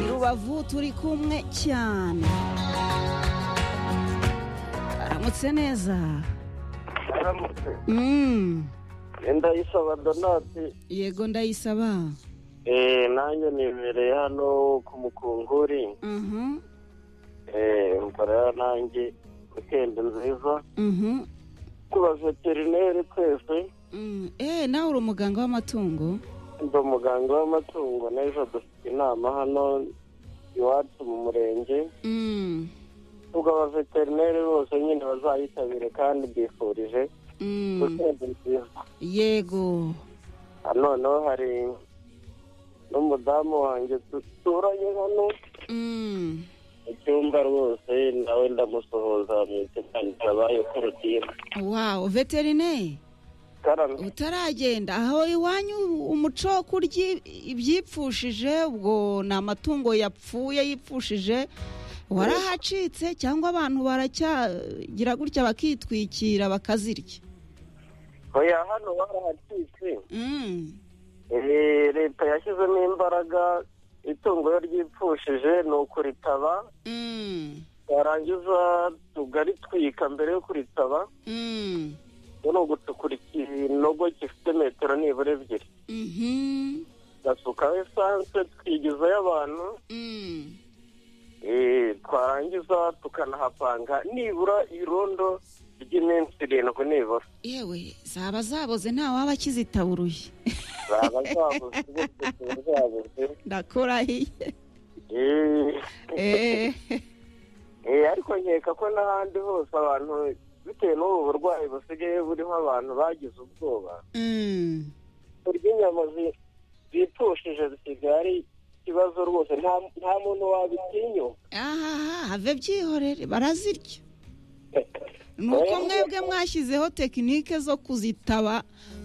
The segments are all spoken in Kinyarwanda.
rubavu turi kumwe cyane aramutse neza aramutse Mm. ndayisaba donati yego ndayisaba eh nanjye nibereye hano ku mukunguri Mhm, eh mbara nanjye wikendi nziza mhm, ku baveterineri twese mm. eh nawe uri umuganga w'amatungo ndi umuganga w'amatungo n'ejo dufite inama hano iwacu mu murenge Mm, ubwo abaveterineri bose nyine bazayitabire kandi mbifurije mm. weekend nziza yego Ah, noneho hari n'umudamu wanjye duturanye hano Mm. mu cyumba rwose nawe ndamusohoza mu itangira bayo korotire wow veterineri karame utaragenda aho iwanyu umuco wo kurya ibyipfushije ubwo ni amatungo yapfuye yipfushije warahacitse cyangwa abantu baracyagira gutya bakitwikira bakazirya oya hano barahacitse Mm. Eh, leta yashyizemo imbaraga itungo iyo ryipfushije ni ukuritaba Mm. twarangiza tugaritwika mbere yo kuritaba Mm. ni ugucukura ikinogo gifite metero nibura ebyiri Mhm. gasukaho esanse twigizayo abantu Mm. Eh, twarangiza tukanahapanga nibura irondo ry'iminsi irindwi nibura yewe zaba zaboze nta waba akizitaburuye zaba zabuze bose tuba zabuze ndakurahiye Eh, Eh. eh, ariko nkeka ko n'ahandi hose abantu bitewe n'ubu burwayi busigaye buriho abantu bagize ubwoba Mm. kurya inyama zi- zipfushije zisigaye ari ikibazo rwose nta- nta muntu wabitinyuka ahaha have byihorere barazirya ni uko mwebwe mwashyizeho tekinike zo kuzitaba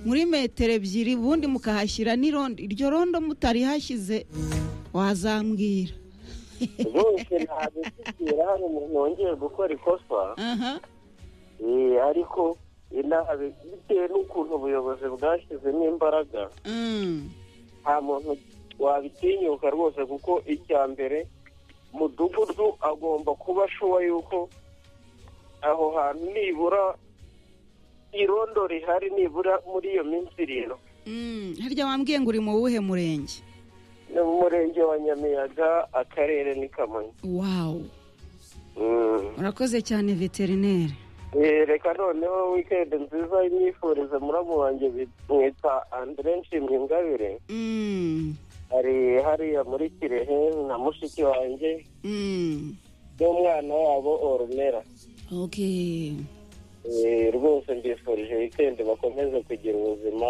muri metero ebyiri ubundi mukahashyira n'irondo iryo rondo mutarihashyize wazambwira rwose ntabikubwira hano umuntu wongeye gukora ikosa aha Eh, ariko inabi bitewe n'ukuntu ubuyobozi bwashyizemo imbaraga Mm. nta muntu wabitinyuka rwose kuko icya mbere mudugudu agomba kuba ashuwa yuko aho hantu nibura irondo rihari nibura muri iyo minsi irindwi Mm. harya wambwiye ngo uri mu wuhe murenge ni mu murenge wa nyamiyaga akarere ni kamonyi wawu Mm. urakoze cyane veterineri Eh, reka noneho wikendi nziza imyifurize muramu wanjye mwita andre nshimye ingabire Mm. hari hariya muri kirehe na mushiki wanjye Mm. n'umwana wabo orunera okay Eh, rwose mbifurije wikendi bakomeze kugira ubuzima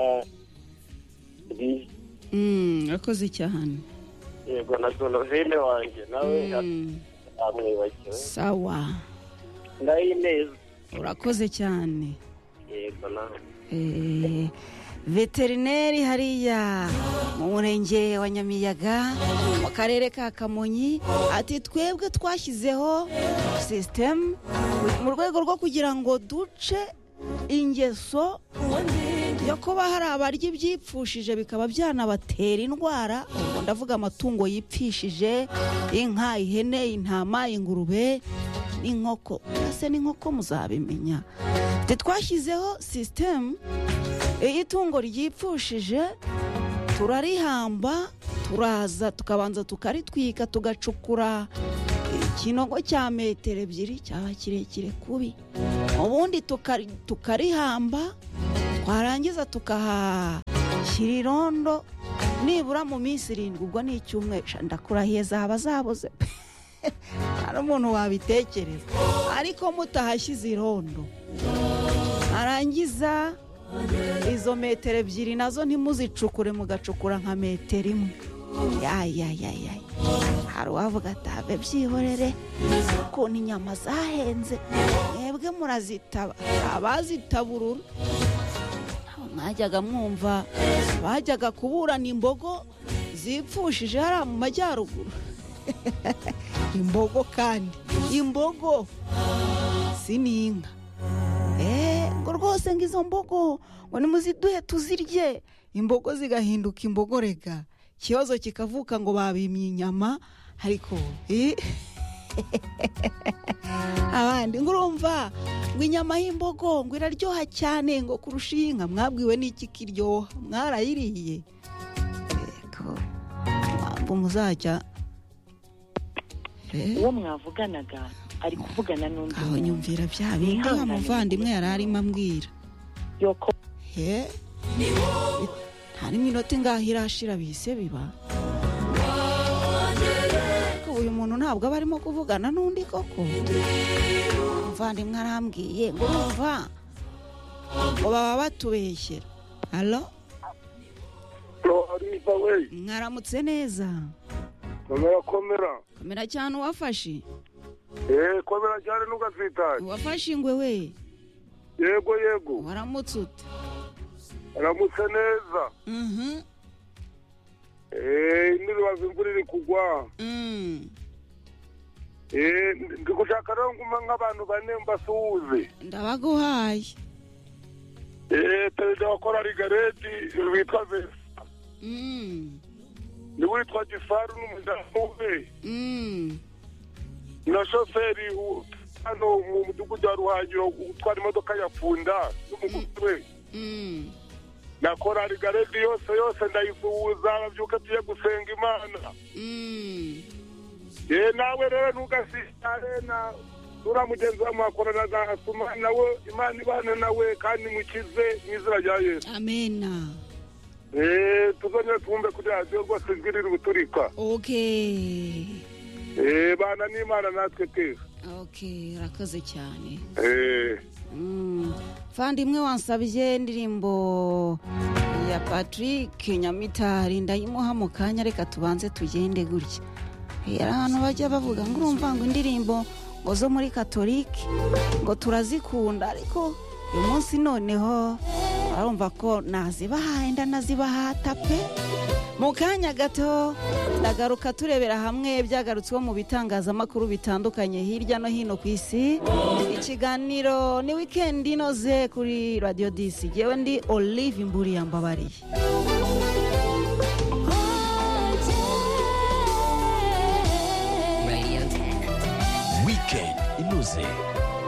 bwiza Mm, urakoze cyane yego na donovine wanjye nawe Mm. amwibagiwe sawa ndayineza urakoze cyane yego nawe Eh, veterineri hariya mu murenge wa nyamiyaga mu karere ka kamonyi ati twebwe twashyizeho sisitemu mu rwego rwo kugira ngo duce ingeso yo kuba hari abarya ibyipfushije bikaba byanabatera indwara ubwo ndavuga amatungo yipfishije inka ihene intama ingurube n'inkoko ese n'inkoko muzabimenya Ati, twashyizeho sisitemu iyo itungo ryipfushije turarihamba turaza tukabanza tukaritwika tugacukura ikinogo cya metero ebyiri cyaba kirekire kubi ubundi tukari- tukarihamba twarangiza tukahashyira irondo nibura mu minsi irindwi ubwo ni icyumweru sha, ndakurahiye zaba zabuze pe hari umuntu wabitekereza ariko mutahashyize irondo arangiza izo metero ebyiri nazo ntimuzicukure mugacukura nka metero imwe yayayayay hari uwavuga atabe byihorere ukuntu inyama zahenze mwebwe murazitaba abazitaburura aho mwajyaga mwumva bajyaga kuburana imbogo zipfushije hariya mu majyaruguru imbogo kandi imbogo si n'inka Eh, ngo rwose ngo izo mbogo ngo nimuziduhe tuzirye imbogo zigahinduka imbogo rega ikibazo kikavuka ngo babimye inyama ariko eh? abandi ngurumva ngo inyama y'imbogo ngo iraryoha cyane ngo kurusha iyi nka mwabwiwe n'iki kiryoha mwarayiriye Yego. ntabwo muzajya Eh, uwo mwavuganaga ari kuvugana n'undi aho muntu. nyumvira bya bindi wa Mwihangane. muvandimwe yari arimo ambwira yoko he nta n'imwe inota ingaho irashira bise biba Ariko uyu muntu ntabwo aba arimo kuvugana n'undi koko muvandimwe arambwiye ngo urumva ngo baba batubeshyera alo ariza we mwaramutse neza komera komera komera cyane uwafashe eee komera cyane ntugasitare uwafashe ingwe we yego yego waramutse ute aramutse neza Mhm, eee ntibibaze imvura iri kugwa mm. eee ndi gushaka rero nguma nk'abantu bane mbasuhuze ndabaguhaye eee perezida wa korali garedi witwa vesa Mm, niwe witwa gifaru n'umudamu we mm. na shoferi u- hano mu mudugudu wa ruhangiro utwara imodoka ya punda n'umukozi we Mm. na korali garedi yose yose ndayisuhuza babyuka tujye gusenga imana Mm. yewe nawe rero ntugasitare na uriya mugenzi wawe mwakorana na asuma nawe imana ibana nawe kandi mukize mu izina rya yesu amena eee tuzongere twumve kuri radiyo rwose ijwi riri guturika okay eee bana n'imana natwe twese okay urakoze cyane eee Mm. mvandimwe wansabye indirimbo ya patrick nyamitari ndayimuha mu kanya reka tubanze tugende gutya hari abantu bajya bavuga ngo urumva ngo indirimbo ngo zo muri katolike ngo turazikunda ariko uyu munsi noneho barumva ko nazibahaye ndanazibahata pe mu kanya gato ndagaruka turebera hamwe byagarutsweho mu bitangazamakuru bitandukanye hirya no hino ku isi ikiganiro ni wikendi inoze kuri radiyo disi yewe ndi olive imburi yambabariye Weekend inoze